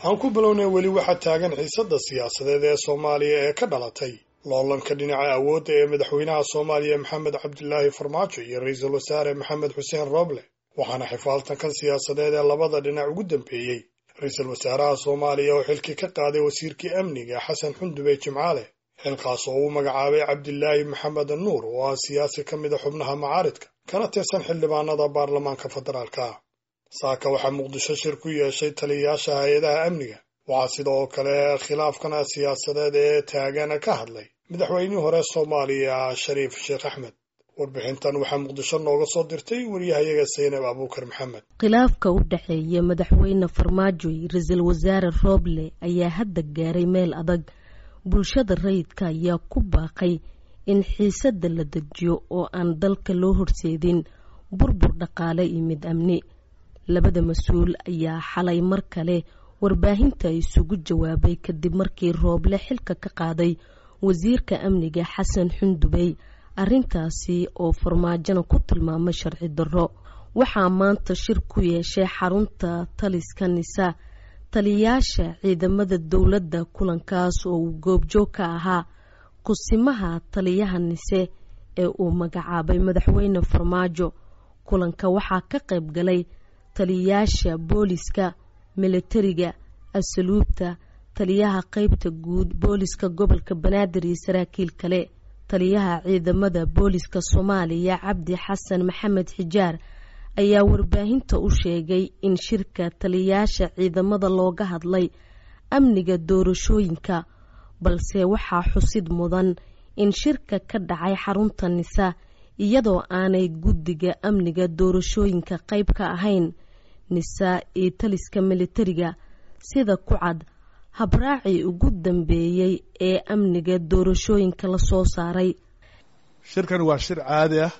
aan ku bilownay weli waxaa taagan xiisadda siyaasadeed ee soomaaliya ee ka dhalatay loolanka dhinaca awoodda ee madaxweynaha soomaaliya maxamed cabdilaahi farmaajo iyo ra-iisul wasaare maxamed xuseen rooble waxaana xifaaltankan siyaasadeed ee labada dhinac ugu dambeeyey ra-iisul wasaaraha soomaaliya oo xilkii ka qaaday wasiirkii amniga xasan xundube jimcaale xilkaas oo uu magacaabay cabdilaahi maxamed nuur oo ah siyaasi ka mid a xubnaha macaaridka kana tirsan xildhibaanada baarlamaanka federaalka saaka waxaa muqdisho shir ku yeeshay taliyayaasha hay-adaha amniga waxaa sidoo kale khilaafkana siyaasadeed ee taagan ka hadlay madaxweynihii hore soomaaliya shariif sheekh axmed warbixintan waxaa muqdisho nooga soo dirtay waryahayaga saynab abuukar maxamed khilaafka u dhexeeya madaxweyne farmaajo iyo ra-iisul wasaare rooble ayaa hadda gaaray meel adag bulshada rayidka ayaa ku baaqay in xiisadda la dejiyo oo aan dalka loo horseedin burbur dhaqaale iyo mid amni labada mas-uul ayaa xalay mar kale warbaahinta isugu jawaabay kadib markii rooble xilka ka qaaday wasiirka amniga xasan xundubey arrintaasi oo farmaajona ku tilmaamay sharci darro waxaa maanta shir ku yeeshay xarunta taliska nisa taliyayaasha ciidamada dowladda kulankaas oo uu goobjoog ka ahaa kusimaha taliyaha nise ee uu magacaabay madaxweyne farmaajo kulanka waxaa ka qayb galay taliyayaasha booliska milatariga asluubta taliyaha qeybta guud booliska gobolka banaadir iyo saraakiil kale taliyaha ciidamada booliska soomaaliya cabdi xasan maxamed xijaar ayaa warbaahinta u sheegay in shirka taliyayaasha ciidamada looga hadlay amniga doorashooyinka balse waxaa xusid mudan in shirka ka dhacay xarunta nisa iyadoo aanay guddiga amniga doorashooyinka qayb ka ahayn nisa iyo taliska militariga sida ku cad habraacii ugu dambeeyey ee amniga doorashooyinka la soo saaray shirkan waa shir caadi ah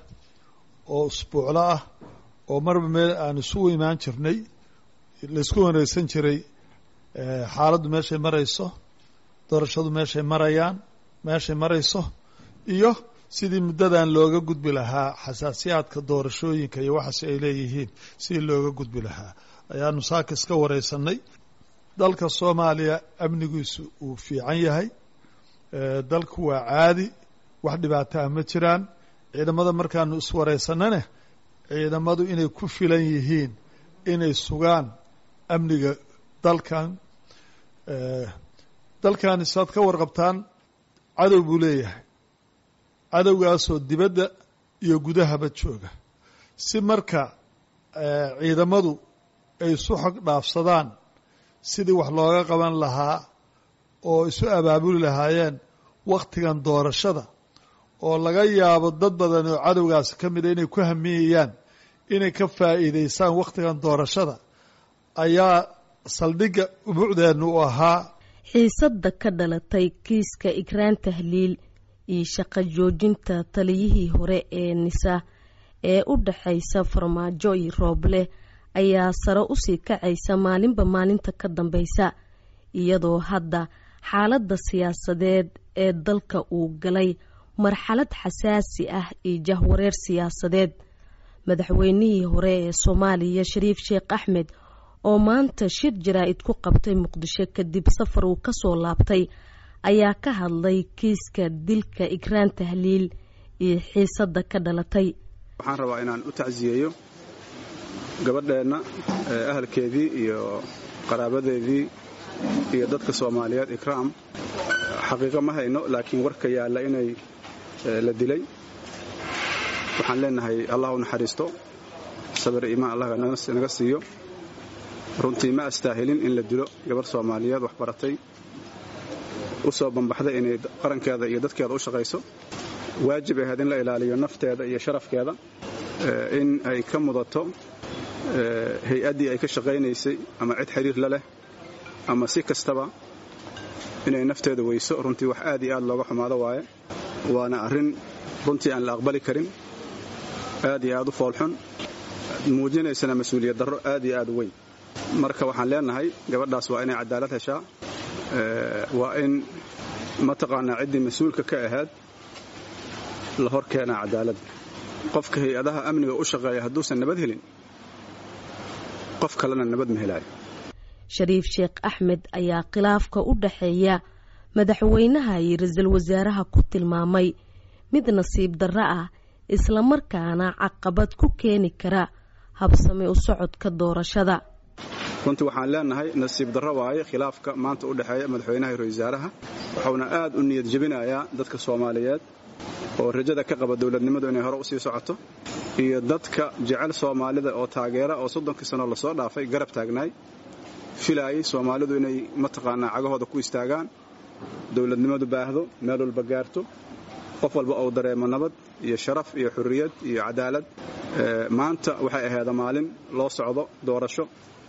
oo usbuuclo ah oo marba meel aan isugu imaan jirnay laysku wanagsan jiray xaaladdu meeshay marayso doorashadu meeshay marayaan meeshay marayso iyo sidii muddadan looga gudbi lahaa xasaasiyaadka doorashooyinka iyo waxaas ay leeyihiin sidii looga gudbi lahaa ayaanu saaka iska wareysanay dalka soomaaliya amnigiisu uu fiican yahay dalku waa caadi wax dhibaato ah ma jiraan ciidamada markaanu iswareysanane ciidamadu inay ku filan yihiin inay sugaan amniga dalkan dalkani saad ka warqabtaan cadow buu leeyahay cadowgaasoo dibadda iyo gudahaba jooga si marka ciidamadu ay isu xog dhaafsadaan sidii wax looga qaban lahaa oo isu abaabuli lahaayeen wakhtigan doorashada oo laga yaabo dad badan oo cadowgaasi ka mida inay ku hamiyayaan inay ka faa'iidaysaan wakhtigan doorashada ayaa saldhigga umucdeennu u ahaa xiisadda ka dhalatay kiiska ikraan tahliil iyo shaqo joojinta taliyihii hore ee nisa ee u dhaxaysa farmaajo iyo rooble ayaa sare usii kacaysa maalinba maalinta ka dambeysa iyadoo hadda xaaladda siyaasadeed ee dalka uu galay marxalad xasaasi ah iyo jahwareer siyaasadeed madaxweynihii hore ee soomaaliya shariif sheekh axmed oo maanta shir jaraa-id ku qabtay muqdisho kadib safar uu kasoo laabtay ayaa ka hadlay kiiska dilka ikraan tahliil iyo xiisadda ka dhalatay waxaan rabaa inaan u tacsiyeeyo gabadheenna ahalkeedii iyo qaraabadeedii iyo dadka soomaaliyeed ikraam xaqiiqo ma hayno laakiin warka yaalla inay la dilay waxaan leenahay allah u naxariisto sabir iimaan allah naga siiyo runtii ma astaahilin in la dilo gabarh soomaaliyeed wax baratay u soo bambaxday inay qarankeeda iyo dadkeeda u shaqayso waajib ahayd in la ilaaliyo nafteeda iyo sharafkeeda in ay ka mudato hay-addii ay ka shaqaynaysay ama cid xiriir la leh ama si kastaba inay nafteeda weyso runtii wax aad iyo aad looga xumaado waaye waana arrin runtii aan la aqbali karin aad iyo aad u foolxun muujinaysana mas-uuliyad darro aad iyo aad u weyn marka waxaan leenahay gabadhaas waa inay cadaalad heshaa waa in mataqaanaa ciddii mas-uulka ka ahayd la hor keenaa cadaaladda qofka hay-adaha amniga u shaqeeya hadduusan nabad helin qof kalena nabad ma helaayo shariif sheekh axmed ayaa khilaafka u dhexeeya madaxweynaha iyo ra-iisul wasaaraha ku tilmaamay mid nasiib darro ah islamarkaana caqabad ku keeni kara habsami u socodka doorashada runtii waxaan leenahay nasiib darro waaye khilaafka maanta u dhexeeya madaxweynaha iyo ra-isul wasaaraha wuxuuna aad u niyad jebinayaa dadka soomaaliyeed oo rajada ka qaba dowladnimadu inay hore u sii socoto iyo dadka jecel soomaalida oo taageera oo soddonkii sano lasoo dhaafay garab taagnaay filaayay soomaalidu inay mataqaanaa cagahooda ku istaagaan dowladnimadu baahdo meel walba gaarto qof walba uu dareemo nabad iyo sharaf iyo xurriyad iyo cadaalad maanta waxay aheeda maalin loo socdo doorasho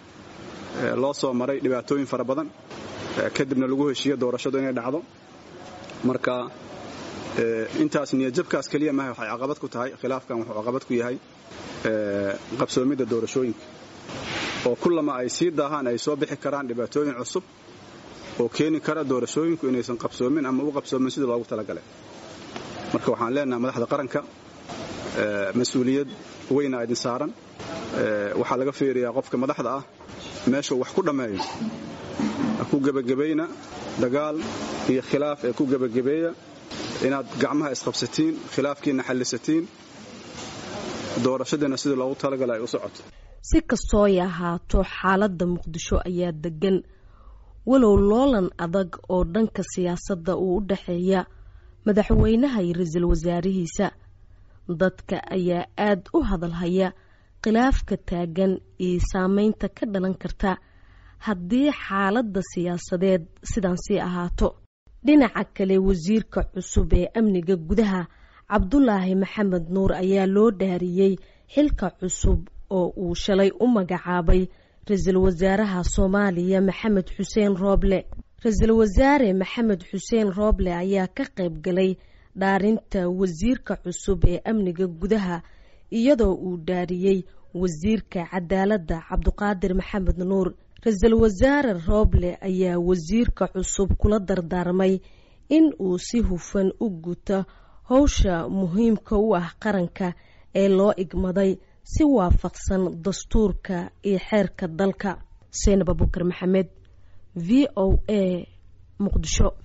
loo soo maray dhibaatooyin fara badan kadibna lagu heshiiyo doorashadu inay dhacdo marka intaas niyadjabkaas keliya maaha waxay caqabad ku tahay khilaafkan wuxuu caqabad ku yahay qabsoomidda doorashooyinka oo kullama ay sii daahaan ay soo bixi karaan dhibaatooyin cusub oo keeni kara doorashooyinku inaysan qabsoomin ama u qabsoomin sidii loogu talagalay marka waxaan leenahay madaxda qaranka mas-uuliyad weyna idin saaran waxaa laga fiiriyaa qofka madaxda ah meeshuu wax ku dhammeeyo ku gebagabayna dagaal iyo khilaaf ee ku gebagabeeya inaad gacmaha isqabsatiin khilaafkiina xallisatiin doorashadiina sidii loogu talagala ay u socoto si kastooy ahaato xaaladda muqdisho ayaa degan walow loolan adag oo dhanka siyaasadda uu u dhexeeya madaxweynaha iyo ra-iisul wasaarihiisa dadka ayaa aad u hadalhaya khilaafka taagan iyo saameynta ka dhalan karta haddii xaaladda siyaasadeed sidan sii ahaato dhinaca kale wasiirka cusub ee amniga gudaha cabdulaahi maxamed nuur ayaa loo dhaariyey xilka cusub oo uu shalay u magacaabay ra-iisul wasaaraha soomaaliya maxamed xuseen rooble ra-iisul wasaare maxamed xuseen rooble ayaa ka qayb galay dhaarinta wasiirka cusub ee amniga gudaha iyadoo uu dhaariyey wasiirka cadaaladda cabduqaadir maxamed nuur ra-iisul wasaare rooble ayaa wasiirka cusub kula dardaarmay in uu si hufan u guto howsha muhiimka u ah qaranka ee loo igmaday si waafaqsan dastuurka iyo xeerka dalka seenab abukar maxamed v o a muqdisho